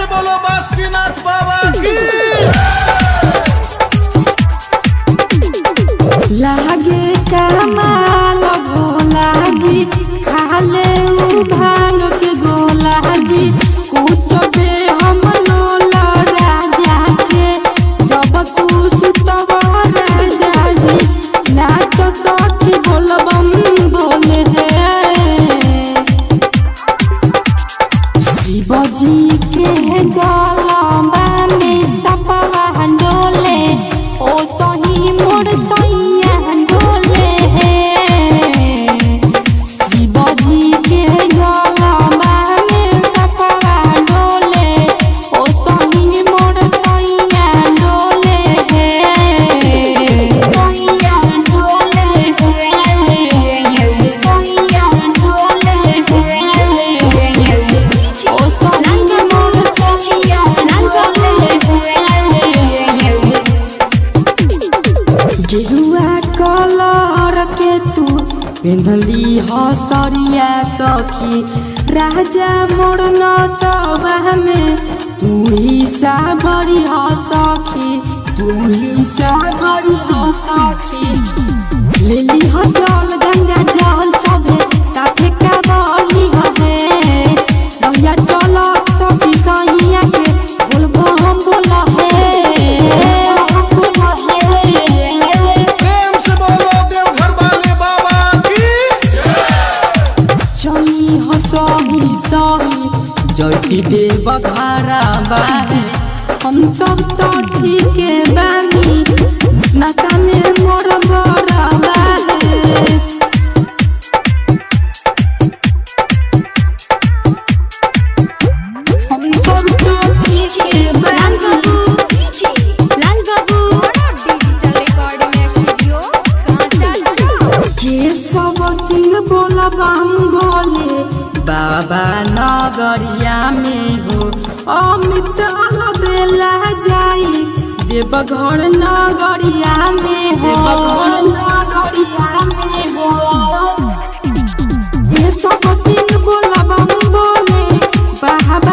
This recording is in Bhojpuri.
बोलो बासुकीनाथ बाबा की लागे कमाल भोला जी खाले उ भांग के गोला जी कुछ बे हम लोला राजा के जब तू सुतब राजा जी नाच सखी बोलबम बोले हे शिवजी के गलबा में सपवा डोले ओ सही मोर सैया डोले शिवजी के गलबा में सपवा डोले ओ सही मोर सैया डोले सैया डोले सैया डोले ओ सही मोर सैया गेरुआ कलर के तू पिंधली हसरिया सखी राजा मोर न सभा में तू ही साबरी ह सखी तू ही साबरी ह सखी लेली ह जल गंगा जल सभे साथे का बली हवे भैया चल सखी सैया के बोलबो हम बोला हे प्रेम से बोलो देवघर वाले बाबा की चली हसही सही जयती देव घरा बाहे हम सब तो ठीक बानी नशा में मोर बड़ा बाहे हम सब तो ठीक बानी लाल बाबू डिजिटल रिकॉर्डिंग स्टूडियो कहाँ के सब सिंह बोलब हम बोले बाबा नगरिया में हो अमित अलबेला जाई देवघर नगरिया में हो नगरिया में हो ये सब सिंह बोलब हम बोले बाबा